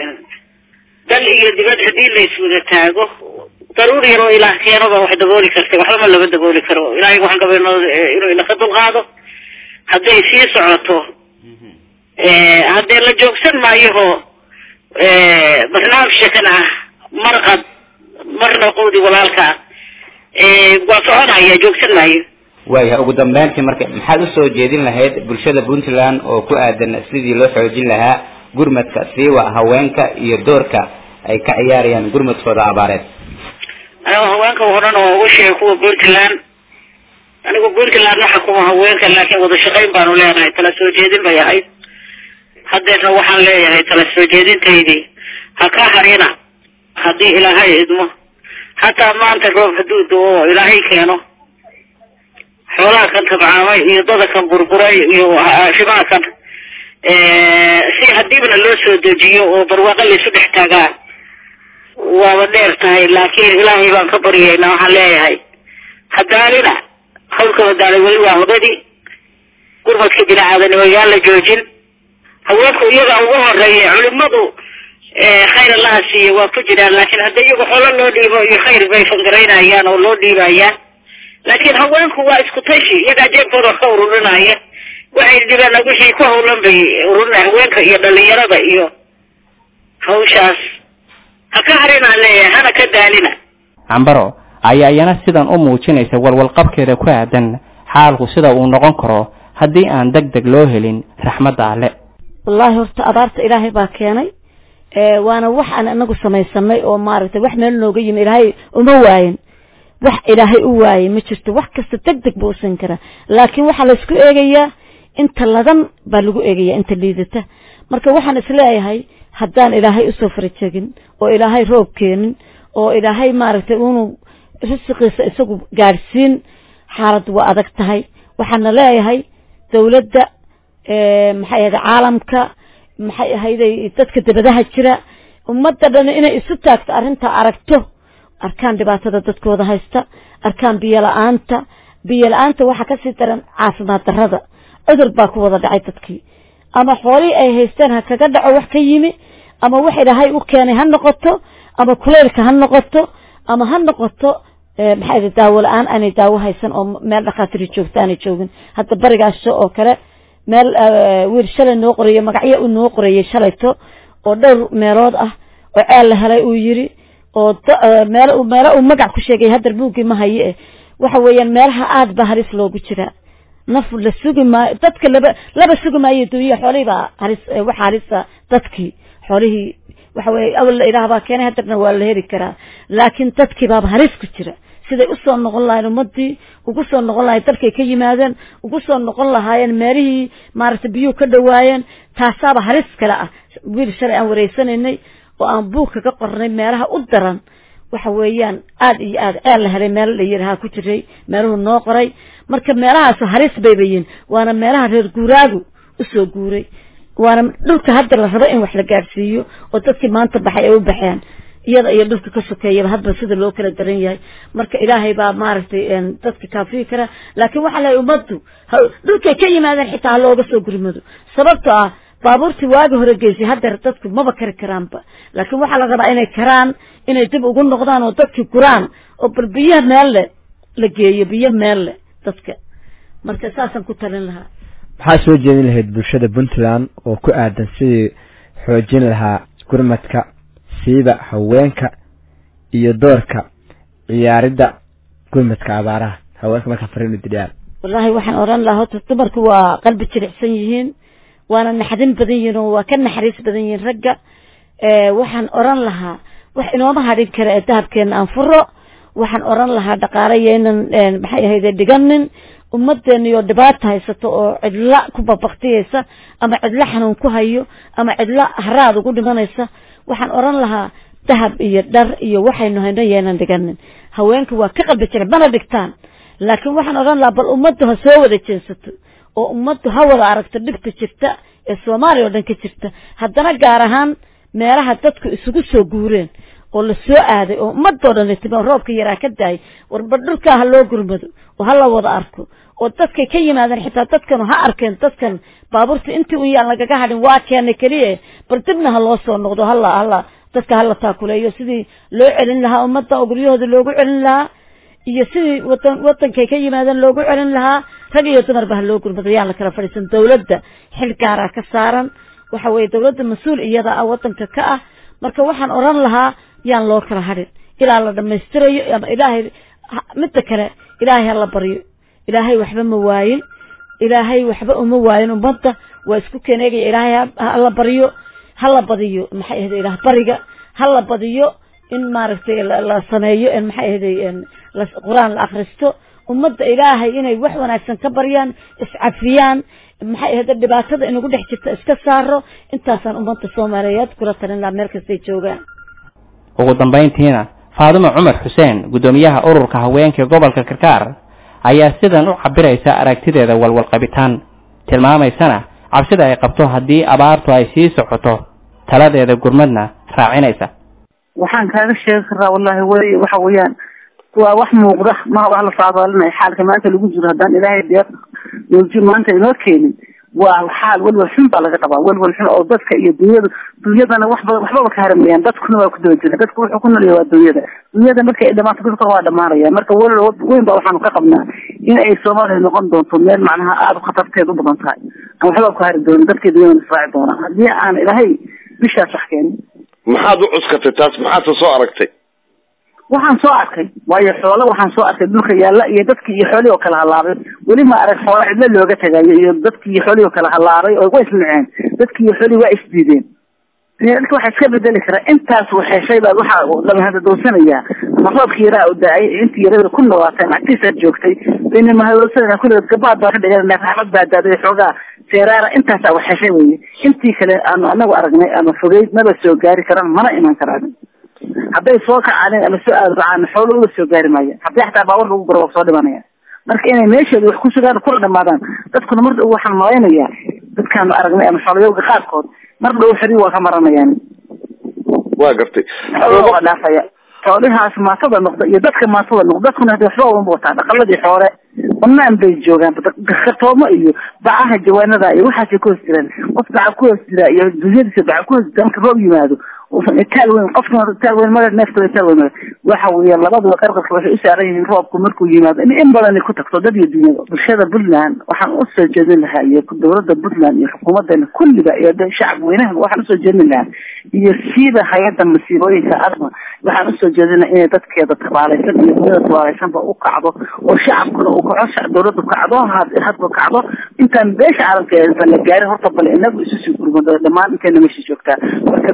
S10: dal iyo dibad haddii la iswada taago daruur yar oo ilaah keenaba wax dabooli kartay waxbama lama dabooli karo ilaahay waxaan gaba inuu inaka dulqaado hadday sii socoto haddee la joogsan maayoho barnaamij shakan ah marqad marna quudi walaalka waa soconaya joogsan maayo
S13: waayahay ugu dambeyntii marka maxaad usoo jeedin lahayd bulshada puntland oo ku aadan sidii loo xoojin lahaa gurmadka siiwa haweenka iyo doorka ay ka ciyaarayaan gurmadkooda abaareed
S10: anigu haweenka horan oo ugu sheegay kuwa puntland anigu puntland ma xukuma haweenka laakiin wada shaqayn baanu leenahay tala soo jeedin bay ahayd haddeerna waxaan leeyahay tala soo jeedintaydii ha ka harina haddii ilaahay idmo hataa maanta roob hadduu do oo ilaahay keeno xoolaha kan tabcaamay iyo dada kan burburay iyo shimaha kan si hadiibna loo soo dejiyo oo barwaaqo laysu dhex taagaa waaba dheer tahay laakiin ilaahay baan ka baryaynaa waxaan leeyahay hadaalina hawlka wadaalay weli waa hudadii gurmadka bini-aadanimo yaan la joojin haweenku iyaga ugu horeeya culimadu khayr allaha siiye waa ku jiraan laakiin hadda iyagu xoolo loo dhiibo iyo khayr bay fangaraynayaan oo loo dhiibayaan laakiin haweenku waa isku tashi iyagaa jeebkooda wax ka ururinaya waxay dhibeen wixii ku hawlan bay ururinaya haweenka iyo dhalinyarada iyo hawshaas ha ka harinaan leeyahay hana ka daalina
S1: cambaro ayaa iyana sidan u muujinaysa walwalqabkeeda ku aadan xaalku sida uu noqon karo haddii aan deg deg loo helin raxmadda alle
S12: wallaahi horta abaarta ilaahay baa keenay waana wax aan anagu samaysanay oo maaragtay wax meel nooga yimi ilaahay uma waayin wax ilaahay u waayay ma jirto wax kasta deg deg buu usan karaa laakiin waxaa laysku eegayaa inta ladan baa lagu eegayaa inta liidata marka waxaan isleeyahay haddaan ilaahay usoo farajegin oo ilaahay roob keenin oo ilaahay maaragtay unu risiqiisa isagu gaadhsiin xaaladdu waa adag tahay waxaana leeyahay dawladda maxay ahayd caalamka maxay ahayday dadka dabadaha jira ummadda dhan inay isu taagto arrintaa aragto arkaan dhibaatada dadkooda haysta arkaan biyo la-aanta biyo la-aanta waxaa kasii daran caafimaad darrada cudur baa ku wada dhacay dadkii ama xoolihii ay haysteen ha kaga dhaco wax ka yimi ama wax ilaahay u keenay ha noqoto ama kuleylka ha noqoto ama ha noqoto maxay ahayd daawo la-aan aanay daawo haysan oo meel dhakhaatiri joogto aanay joogin hadda barigaasho oo kale meel wiil shalay noo qoreeyo magacyo uu noo qoreeyey shalayto oo dhowr meelood ah oo ceel la helay uu yiri oo meel meelo uu magac ku sheegay haddar buuggii ma haye eh waxa weeyaan meelaha aad ba halis loogu jiraa naf la sugi maayo dadka laba laba sugi maayo dunya xoolihii baa halis waxa halisa dadkii xoolihii waxa weeye awal la ilaah baa keenay haddana waa la heli karaa laakiin dadkii baaba halis ku jira siday usoo noqon lahayen ummadii ugu soo noqon lahayen dalkay ka yimaadeen ugu soo noqon lahaayeen meelihii maaragtay biyuhu ka dhawaayeen taasaaba halis kale ah wiil shalay aan wareysanaynay oo aan buug kaga qornay meelaha u daran waxa weeyaan aada iyo aad ceel la helay meel la yirahaa ku jiray meeluhu noo qoray marka meelahaas halis bayba yihiin waana meelaha reer guuraagu usoo guuray waana dhulka hadda la rabo in wax la gaadhsiiyo oo dadkii maanta baxay ay u baxeen iyada iyo dhulka ka sokeeyaba hadba sida loo kala daran yahay marka ilaahay baa maaragtay dadka kaafiyi kara laakiin waxaa lahay ummaddu dhulkay ka yimaadeen xitaa ha looga soo gurmado sababtoo ah baabuurtii waagi hore geysay haddeer dadku maba kari karaanba laakiin waxaa la rabaa inay karaan inay dib ugu noqdaan oo dadkii guraan oo bal biyaha meel le la geeyo biyo meel le dadka marka saasaan ku talin lahaa
S14: maxaa soo jeedin lahayd bulshada puntland oo ku aadan sidii xoojin lahaa gurmadka siiba haweenka iyo doorka ciyaaridda gurmadka abaaraha haweenka markaa fariin u diriyaan
S12: wallaahi waxaan odhan lahaa horta dumarku waa qalbi jilicsan yihiin waana naxdin badan yihiin oo waa ka naxariis badan yihiin ragga waxaan odhan lahaa wax inooma hadhin kara ee dahabkeena aan furo waxaan odhan lahaa dhaqaale yaynan maxay ahayde dhiganin ummadeeniyo dhibaata haysato oo cidla ku babaktiyeysa ama cidlo xanuun ku hayo ama cidlo haraad ugu dhimanaysa waxaan odhan lahaa dahab iyo dhar iyo waxaynu hayno yaynan dhiganin haweenka waa ka qalbi jira mana dhigtaan laakiin waxaan odhan lahaa bal ummaddu ha soo wada jeensato oo ummaddu ha wada aragto dhibta jirta ee soomaaliya oo dhan ka jirta haddana gaar ahaan meelaha dadku isugu soo guureen oo la soo aaday oo ummadoo dhan timi oo roobka yaraa ka daayay warba dhulkaa ha loo gurmado oo ha la wada arko oo dadkay ka yimaadeen xitaa dadkan ha arkeen dadkan baabuurta intii un yaan lagaga hadhin waa keenay keliya bal dibna ha loo soo noqdo hala hala dadka hala taakuleeyo sidii loo celin lahaa ummadda oo guryahooda loogu celin lahaa iyo sidii wadan wadankay ka yimaadeen loogu celin lahaa rag iyo dumarba ha loo gurmado yaan la kala fadhiisan dawladda xil gaaraa ka saaran waxa weeye dawladda mas-uul iyada ah wadanka ka ah marka waxaan odhan lahaa yaan loo kala hadhin ilaa la dhamaystirayo ama ilaahay midda kale ilaahay ha la baryo ilaahay waxba ma waayin ilaahay waxba uma waayin ummadda waa isku keeneegaya ilaahay hala baryo hala badiyo maxay ahday ilaah bariga hala badiyo in maaragtay la sameeyo maxay ahday qur-aan la akristo ummadda ilaahay inay wax wanaagsan ka baryaan iscafiyaan maxay ahday dhibaatada inagu dhex jirta iska saaro intaasaan ummadda soomaaliyeed kula talin lahaa meel kastay joogaan
S1: ugu dambayntiina faadimo cumar xuseen guddoomiyaha ururka haweenka gobolka karkaar ayaa sidan u cabiraysa aragtideeda walwalqabitaan tilmaamaysana cabsida ay qabto haddii abaartu ay sii socoto taladeeda gurmadna raacinaysa
S11: waxaan kaaga sheegi karaa wallahi way waxa weeyaan waa wax muuqda ma wax la saadaalinaya xaalka maanta lagu jiro haddaan ilaahay deeq nooji maanta inoo keenin waa xaal welwel xun baa laga qabaa welwel xun oo dadka iyo dunyada dunyadana waxba waxbaba ka haramayaan dadkuna waa ku daba jira dadku wuxuu ku nolya waa dunyada dunyada markay ay dhamaato dadka waa dhamaanaya marka welwel weyn baa waxaanu ka qabnaa in ay soomaaliya noqon doonto meel macnaha aada u khatarteed u badan tahay aan waxba ku hari doonin dadkii dunyada israaci doonaan haddii aan ilaahay bishaas wax keenin
S15: maxaad u cuskatay taas maxaadse soo aragtay
S11: waxaan soo arkay waayo xoolo waxaan soo arkay dhulka yaalla iyo dadkii iyo xoolihii oo kala halaabay weli ma arag xoolo cidlo looga tagayo iyo dadkii iyo xoolihii oo kala halaabay oo way isnaceen dadkii iyo xoolihii waa isdiideen dadka waxaa iska bedeli karaa intaas waxeeshay baad waxaa dhamahada dowsanayaa ama roobkii yaraa u da-ay intii yarada ku nawaateen agtiisaad joogtay bayna mahadowsanaa kulligood gabaad baa ka dhiganana raxmad baa daaday xoogaa seeraara intaasaa waxeeshay weye intii kale aanu anagu aragnay ama fogeyd maba soo gaari karaan mana iman karaan hadday soo kacaan ama soo aadbacaan xoolo uga soo gaari maaya haddii xataa baawar lagu guro waa soo dhimanaya marka inay meesheeda wax ku sugaan kula dhamaadaan dadkuna mar dhow waxaan malaynayaa dadkaanu aragnay ama xooloyowga qaarkood mar dhow xeri waa ka maranayaan
S15: waa gartay
S11: xoolo waa dhaafaya xoolihaas maatada noqda iyo dadka maatada noqda dadkuna hadi waxba uma wataa dhaqaladii xoole banaan bay joogaan kartoomo iyo bacaha jawaanada iyo waxaasay ku hoos jiraan qof baca ku hoos jira iyo dunyadiisa baca ku hoos jira marka roob yimaado uusan itaal weyn qofkina itaal weyn male neefta itaal weyn male waxa weeye labaduba qarqarka waxay u saaran yihiin roobku markuu yimaado in in badan ay ku tagto dad iyo dunyada bulshada puntland waxaan usoo jeedin lahaa iyo dowladda puntland iyo xukuumadeena kulliga iyo shacab weynaha waxaan usoo jeedin lahaa iyo siiba hay-adda masiibooyinka arma waxaan usoo jeedina inay dadkeeda tabaalaysan iyo dunyada tabaalaysanba u kacdo oo shacabkuna uu kaco dowladdu kacdo hadba kacdo intaan beesha caalamka la gaarin horta bale inagu isu sii gurmado dhammaan inteena meesha joogtaa marka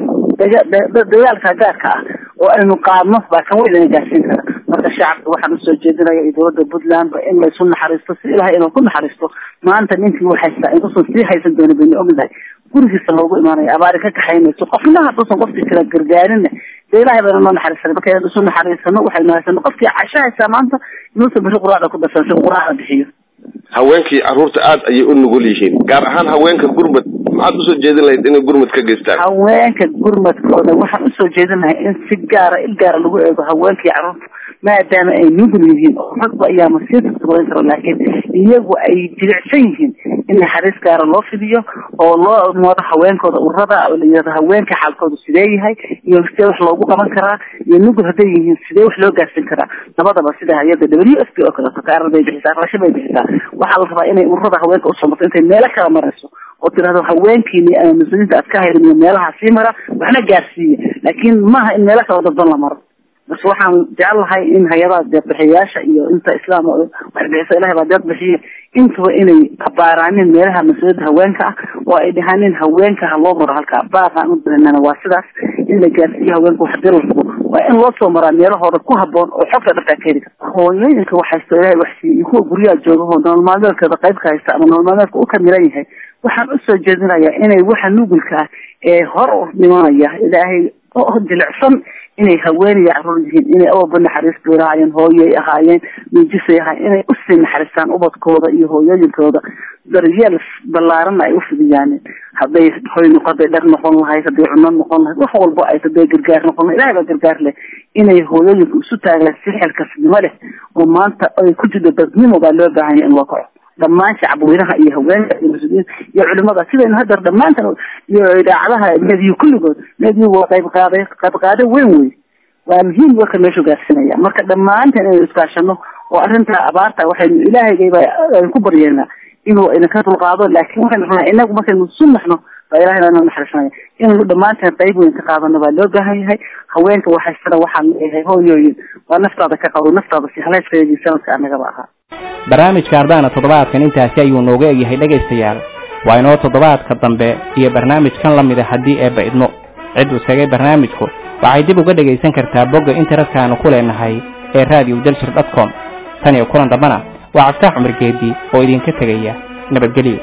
S11: dagaalka gaarka ah oo aynu qaadno baa kan weyn ina gaarsiin kara marka shacabka waxaan usoo jeedinaya iyo dowladda puntland ba in laysu naxariisto si ilahay inuu ku naxariisto maanta ninkii u haystaa intuusan sii haysan doonin baynu ognahay gurigiisa loogu imaanaya abaari ka kaxaynayso qofna hadduusan qofkii kala gargaarinna dee ilahay bayna noo naxariisanay marka inaan isu naxariisano waxaynu haysano qofkii casho haysaa maanta inuusan biri quraacda ku darsan si quraacda bixiyo
S15: haweenkii carruurta aad ayay u nugul yihiin gaar ahaan haweenka gurmad maxaad usoo jeedin lahayd inay gurmad ka geystaan
S11: haweenka gurmadkooda waxaan usoo jeedin lahay in si gaara il gaara lagu eego haweenkii carruurta maadaama ay nugul yihiin oo ragba ayaa masiirta samayn karo laakiin iyagu ay jilicsan yihiin in naxariis gaara loo fidiyo oo loo moodo haweenkooda urada oo layihahdo haweenka xaalkooda sidee yahay iyo sidee wax loogu qaban karaa iyo nugul hadday yihiin sidee wax loo gaarsiin karaa labadaba sida hay-adda w s p oo kaleeto kaarar bay bixisaa rasho bay bixisaa waxaa la rabaa inay ururada haweenka usoo marto intay meelo kala marayso oo tirahdo haweenkiini ama mas-uuliyiinta aad ka hayrin iyo meelaha sii mara waxna gaarsiiya laakiin maaha in meelo kala dadban la maro bas waxaan jecel lahay in hay-adaha deeqbixiyayaasha iyo inta islaam wax bixisa ilahay baa deeq bixiye intuba inay abaaraanin meelaha mas-uuliyadda haweenka ah oo ay dhahaanin haweenka ha loo maro halkaa baaqaan u dareennana waa sidaas in la gaarsiiyo haweenka wax dil rabo waa in loo soo maraa meelahooda ku haboon oo xogta dhabtaa ka heli karta hooyooyinka wax haysto ilahay wax siiye iyo kuwa guryaha jooga oo nolol maalmeedkeeda qayb ka haysta ama nolol maalmeedka u ka miran yahay waxaan usoo jeedinayaa inay waxa nugulka ah ee hor u dhimanaya ilaahay oo jilicsan inay haweenaya carruur yihiin inay awalba naxariis bay lahaayeen hooyoy ahaayeen miijisay ahaayeen inay usii naxariistaan ubadkooda iyo hooyooyinkooda daryeel ballaaranna ay ufidiyaan hadday hoy noqo hadday dhar noqon lahayd hadday cuno noqon lahayd wax walba ay hadday gargaar noqon lahayd ilahay baa gargaar leh inay hooyooyinka isu taagaan si xilkasnimo leh oo maanta ay ku jirto dadnimo baa loo baahan yahay in loo kaco dhammaan shacabweynaha iyo haweenka iyo mas-uuliyiin iyo culimada sidaynu hadar dhammaantan iyo idaacadaha mediyu kulligood mediyu waa qayb qaaday qayb qaado weyn wey waa muhiim warka meeshu gaarsinaya marka dhammaantan inaynu iskaashano oo arrinta abaarta waxaynu ilaahayba aynu ku baryeelnaa inuu idinka dulqaado laakiin waxaynu rabnaa inagu markaynu sunnaxno baa ilahayna inoo naxariisanaya inaynu dhammaanteen qayb weyn ka qaadano baa loo baahan yahay haweenka waxaystana waxaan leeyahay hooyooyin waa naftaada ka qabo naftaada si haleyskeedii sanadka anagaba ahaa
S1: barnaamijka ardaana toddobaadkan intaasi ayuu nooga egyahay dhegaystayaal waa inoo toddobaadka dambe iyo barnaamijkan la mida haddii eebba idmo cid uu segay barnaamijku waxay dib uga dhegaysan kartaa bogga internetka-aanu ku leenahay ee radio daljir dot com tan iyo kulan dambana waa cabditax cumar geedi oo idinka tegaya nabadgelyo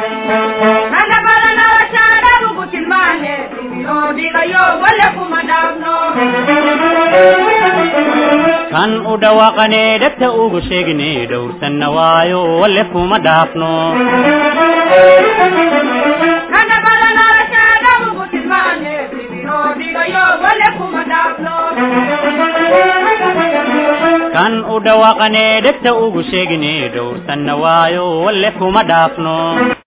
S2: kan u dhawaaqanee dhegta ugu sheegne dhowrsanna waayo walle kuma dhaafno kan u dhawaaqanee dhegta ugu sheegne dhowrsanna waayo walle kuma dhaafno